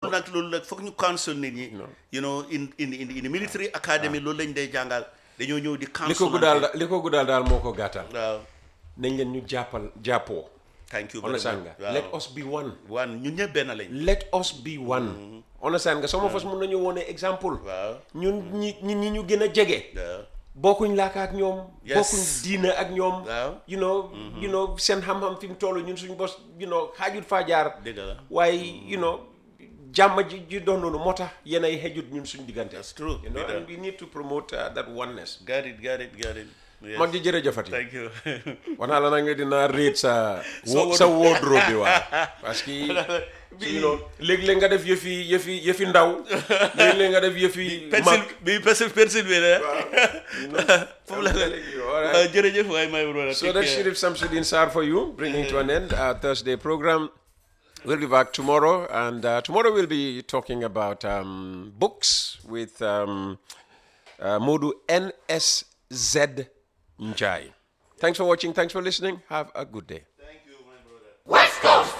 pour nag loolu nag foog ñu counsel nit ñi you know in in in in the military academy loolu lañ dee jàngal dañoo ñëw di li ko counsel guddaal li ko guddaal daal moo ko gàttal waaw nañ leen ñu jàppal jàppoo thank you very understand much nga let us be one wan ñun ñëpp benn lañ let us be one understand nga some of us mun nañu wone exemple waaw ñun ñi ñi ñi ñu gën a jege waaw bokkuñ laaka ak ñoom Yes. bokkuñ diina ak ñoom Waaw. you know you know seen xam-xam fi mu toll ñun suñ bos you know xaajut faa jaar dëgg la waaye you know jàmm ji ji doon noonu moo tax yéen ay xejut ñun suñ diggante That's true. you know Dëgg la. and we need to promote uh, that oneness got it got it got it Yes. mag ji jërëjëfati thank you wanaa la nag nga dinaa réet sa Sa sa wardrobe bi waaw parce que you know léeg-léeg nga def yëfi yëfi yëfi ndaw léeg-léeg nga def yëfi pencil bi pencil pencil bi la foofu la Alright. Uh, jërëjëf waay my brother So Take that's care. Shirif Samsudin Sar for you, bringing to an end our Thursday program. We'll be back tomorrow, and uh, tomorrow we'll be talking about um, books with um, uh, Modu NSZ Njai. Thanks for watching. Thanks for listening. Have a good day. Thank you, my brother. West Coast